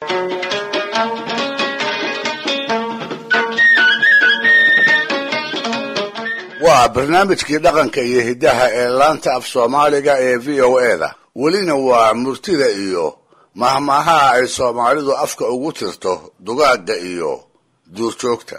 waa barnaamijkii dhaqanka iyo hiddaha ee laanta af soomaaliga ee v o eda welina waa murtida iyo mahmaahaha ay soomaalidu afka ugu tirto dugaagga iyo duurjoogta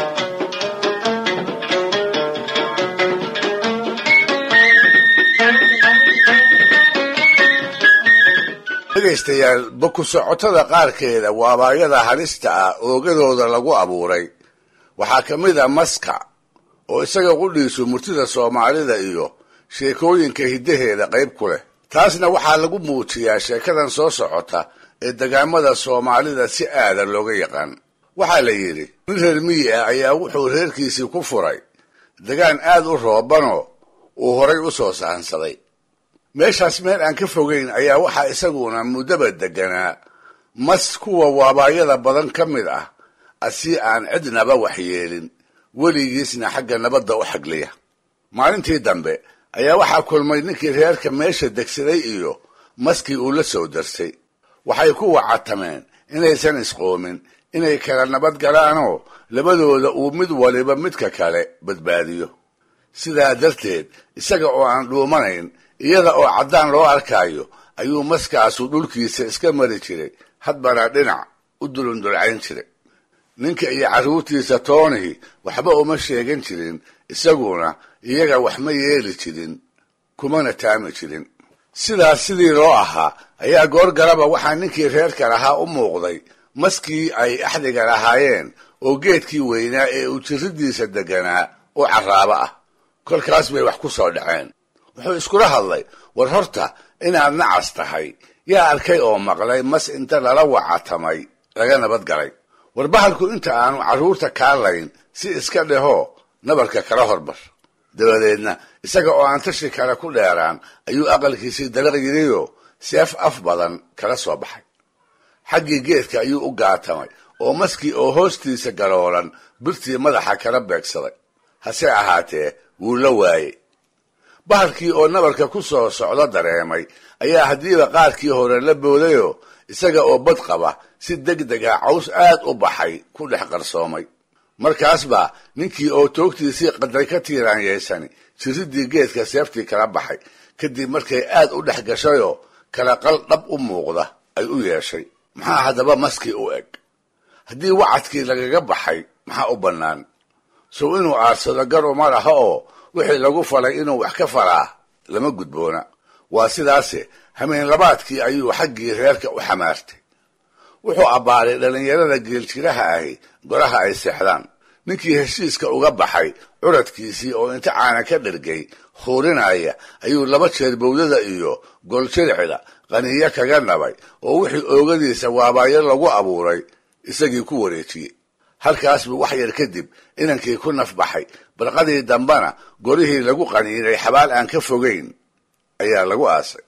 dhegaystayaal baku socotada qaarkeeda waabaayada halista ah oogadooda lagu abuuray waxaa ka mid a maska oo isaga qudhiisu murtida soomaalida iyo sheekooyinka hiddaheeda qayb ku leh taasna waxaa lagu muujiyaa sheekadan soo socota ee degaamada soomaalida si aadan looga yaqaan waxaa la yidhi nin reer miyi ah ayaa wuxuu reerkiisii ku furay degaan aad u roobanoo uu horay u soo sahansaday meeshaas meel aan ka fogayn ayaa waxaa isaguna muddaba deganaa mas kuwa waabaayada badan ka mid ah asii aan cidnaba waxyeelin weligiisna xagga nabadda u xagliya maalintii dambe ayaa waxaa kulmay ninkii reerka meesha degsaday iyo maskii uu la soo darsay waxay ku wacatameen inaysan isqoomin inay kala nabad galaanoo labadooda uu mid waliba midka kale badbaadiyo sidaa darteed isaga oo aan dhuumanayn iyada oo caddaan loo arkaayo ayuu maskaasu dhulkiisa iska mari jiray hadbana dhinac u dulundulcayn jiray ninka iyo carruurtiisa toonihi waxba uma sheegan jirin isaguna iyaga wax ma yeeli jirin kumana taami jirin sidaas sidii loo ahaa ayaa goor galaba waxaa ninkii reerka lahaa u muuqday maskii ay axdiga lahaayeen oo geedkii weynaa ee uu jirridiisa deganaa oo carraabo ah kolkaas bay wax ku soo dhaceen wuxuu iskula hadlay war horta inaad nacas tahay yaa arkay oo maqlay mas inta lala wacatamay laga nabad galay war bahalku inta aanu carruurta kaalayn si iska dhehoo nabarka kala horbar dabadeedna isaga oo aan tashi kale ku dheeraan ayuu aqalkiisii dalaq yidhiyoo seef af badan kala soo baxay xaggii geedka ayuu u gaatamay oo maskii oo hoostiisa galoolan birtii madaxa kala beegsaday hase ahaatee wuu la waayey bahalkii oo nabarka ku soo socdo dareemay ayaa haddiiba qaarkii hore la boodayoo isaga oo bad qaba si deg dega caws aad u baxay ku dhex qarsoomay markaas baa ninkii oo toogtiisii qadray ka tiiraanyeysani jirriddii geedka seeftii kala baxay kadib markay aad u dhex gashayoo kala qal dhab u muuqda ay u yeeshay maxaa haddaba maskii u eg haddii wacadkii lagaga baxay maxaa u bannaan sow inuu aarsado gar uma laha oo wixii lagu falay inuu wax ka falaa lama gudboona waa sidaase hameen labaadkii ayuu xaggii reerka u xamaartay wuxuu abbaaray dhallinyarada geeljiraha ahi goraha ay seexdaan ninkii heshiiska uga baxay curadkiisii oo inta caana ka dhergay huurinaya ayuu laba jeer bowdada iyo goljiricda qaniyo kaga nabay oo wixii oogadiisa waabaayo lagu abuuray isagii ku wareejiyey halkaas buu wax yar kadib inankii ku nafbaxay barqadii dambana gorihii lagu qaniinay xabaal aan ka fogayn ayaa lagu aasay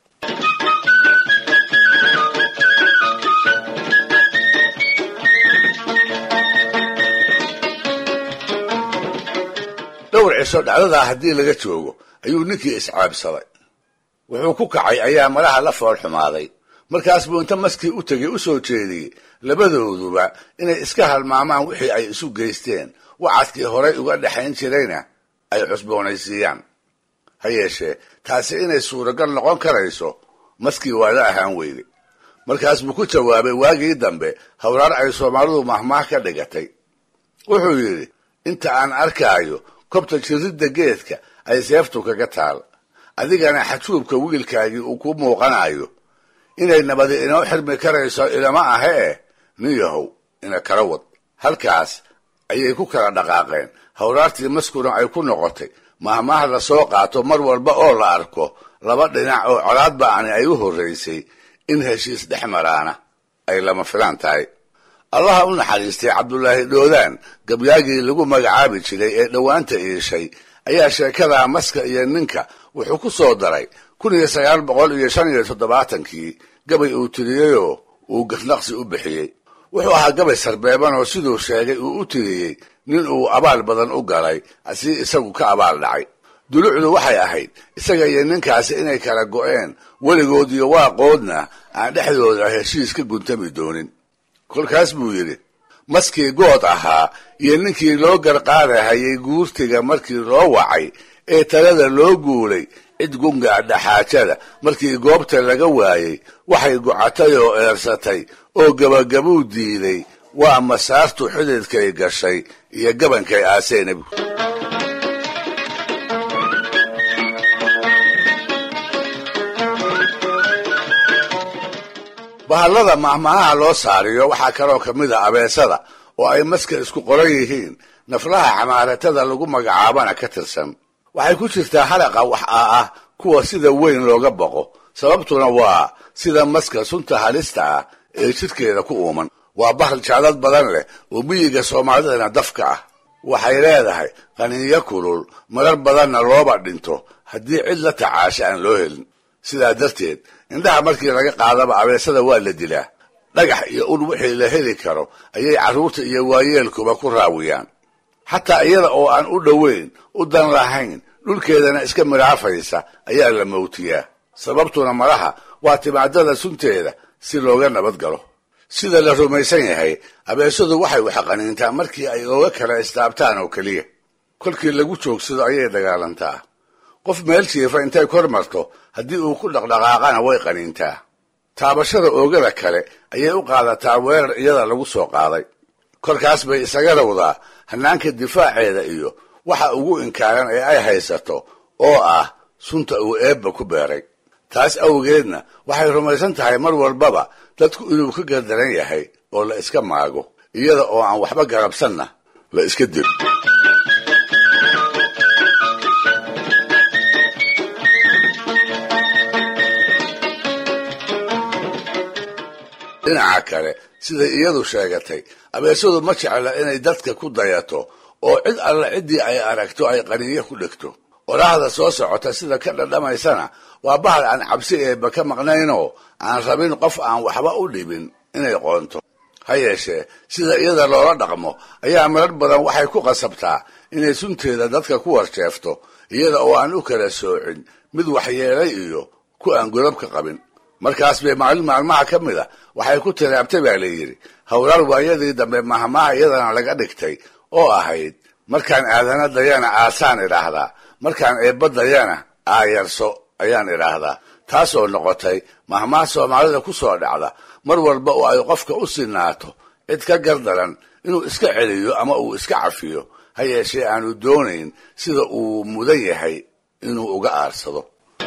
dhowr cisho dhacdadaa haddii laga joogo ayuu ninkii iscaabsaday wuxuu ku kacay ayaa malaha la fool xumaaday markaas buu inta maskii u tegay u soo jeediyey labadooduba inay iska halmaamaan wixii ay isu geysteen wacadkii horay uga dhexayn jirayna ay cusboonaysiiyaan ha yeeshee taasi inay suuragal noqon karayso maskii waa la ahaan weyday markaas buu ku jawaabay waagii dambe hawraar ay soomaalidu mahmaah ka dhigatay wuxuu yidhi inta aan arkaayo kobta jirridda geedka ay seeftu kaga taal adigana xajuubka wiilkaagii uu ku muuqanayo inay nabadi inoo xirmi karayso ilama ahe eh nin yahow ina kala wad halkaas ayay ku kala dhaqaaqeen hawraartii maskuna ay ku noqotay mahmaah la soo qaato mar walba oo la arko laba dhinac oo colaad ba'ani ay u horraysay in heshiis dhex maraana ay lama filaan tahay allaha u naxariistay cabdulaahi dhoodaan gabyaagii lagu magacaabi jiray ee dhowaanta iishay ayaa sheekadaa maska iyo ninka wuxuu ku soo daray kun iyo sagaal boqol iyo shan iyo toddobaatankii gabay uu tiriyeyoo uu gafnaqsi u bixiyey wuxuu ahaa gabay sarbeeban oo siduu sheegay uu u tiriyey nin uu abaal badan u galay si isagu ka abaal dhacay dulucdu waxay ahayd isaga iyo ninkaasi inay kala go'een weligood iyo waaqoodna aan dhexdooda heshiis ka guntami doonin kolkaas buu yidhi maskii good ahaa iyo ninkii loo garqaadahayay guurtiga markii loo wacay ee talada loo guulay cid gungaa dhaxaajada markii goobta laga waayey waxay gocatay oo eersatay oo gabagabuu diiday waa masaartu xididkay gashay iyo gabankay aasee nebigu bahallada mahmaaha loo saariyo waxaa kaloo ka mid a abeesada oo ay maska isku qoran yihiin naflaha xamaaratada lagu magacaabana ka tirsan waxay ku jirtaa halaqa wax aa ah kuwa sida weyn looga boqo sababtuna waa sida maska sunta halista ah ee jidhkeeda ku uuman waa bahal jeclad badan leh oo miyiga soomaalidana dafka ah waxay leedahay qaniinyo kulul marar badanna looba dhinto haddii cid la tacaasha aan loo helin sidaa darteed indhaha markii laga qaadaba abeesada waa la dilaa dhagax iyo ul wixii la heli karo ayay carruurta iyo waayeelkuba ku raawiyaan xataa iyada oo aan u dhoweyn u dan lahayn dhulkeedana iska midhaafaysa ayaa la mawtiyaa sababtuna malaha waa timaadada sunteeda si looga nabad galo sida la rumaysan yahay abeesadu waxay waxqaniintaa markii ay ooga kala istaabtaan oo keliya kolkii lagu joogsado ayay dagaalantaa qof meel jiifa intay kor marto haddii uu ku dhaqdhaqaaqana way qaniintaa taabashada oogada kale ayay u qaadataa weerar iyada lagu soo qaaday kolkaas bay isaga rawdaa hannaanka difaaceeda iyo waxa ugu inkaaran ee ay haysato oo ah sunta uu eebba ku beeray taas awgeedna waxay rumaysan tahay mar walbaba dadku inuu ka gardaran yahay oo la iska maago iyada oo aan waxba garabsanna la iska dilo dhinaca kale siday iyadu sheegatay abeesadu ma jecla inay dadka ku dayato oo cid alla ciddii ay aragto ay qaniinyo ku dhegto oraahda soo socota sida ka dhadhamaysana waa bahal aan cabsi eebba ka maqnaynoo aan rabin qof aan waxba u dhibin inay qoonto ha yeeshee sida iyada loola dhaqmo ayaa marar badan waxay ku qasabtaa inay sunteeda dadka ku warjeefto iyada oo aan u kala soocin mid waxyeelay iyo ku aan godabka qabin markaas bay maalin maalmaha ka mid a waxay ku tiraabtay baa la yidhi howlaal waayadii dambe mahmaha iyadana laga dhigtay oo ahayd markaan aadana dayana aasaan idhaahdaa markaan eebba dayana aayarso ayaan idhaahdaa taasoo noqotay mahmaha soomaalida ku soo dhacda mar walba oo ay qofka u sinaato cid ka gardaran inuu iska celiyo ama uu iska cafiyo ha yeeshee aanu doonayn sida uu mudan yahay inuu uga aarsado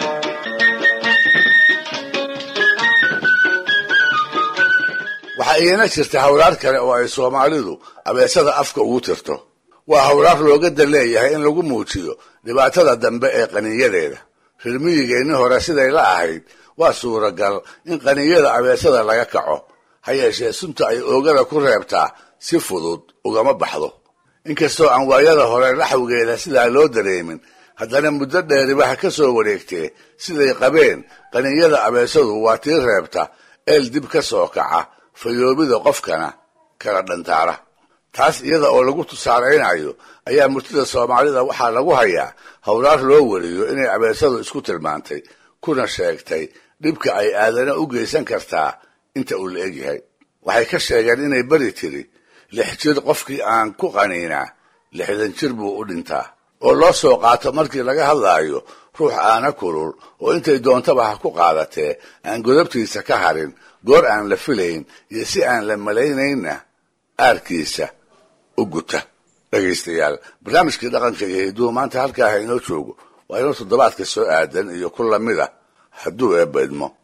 waxaa iyana jirta hawlaar kale oo ay soomaalidu abeesada afka ugu tirto waa hawlaar looga dan leeyahay in lagu muujiyo dhibaatada dambe ee qaniinyadeeda rirmiyigeenni hore siday la ahayd waa suuragal in qaniinyada abeesada laga kaco ha yeeshee sunta ay oogada ku reebtaa si fudud ugama baxdo inkastoo aan waayada hore laxawgeeda sidaa loo dareemin haddana muddo dheeribaha ka soo wareegtee siday qabeen qaniinyada abeesadu waa tii reebta eel dib ka soo kaca fayoobida qofkana kala dhantaara taas iyada oo lagu tusaalaynayo ayaa murtida soomaalida waxaa lagu hayaa howlaar loo wariyo inay abeesadu isku tilmaantay kuna sheegtay dhibka ay aadana u geysan kartaa inta uu la egyahay waxay ka sheegeen inay beri tiri lix jir qofkii aan ku qaniinaa lixdan jir buu u dhintaa oo loo soo qaato markii laga hadlaayo ruux aana kulul oo intay doontaba ha ku qaadatee aan godabtiisa ka harin goor aan la filayn iyo si aan la malaynaynna aarkiisa u guta dhegaystayaal barnaamijkii dhaqanka iyo hidduu maanta halkaa ha inoo joogo waa inuu toddobaadka soo aadan iyo ku lamid ah hadduu eebba idmo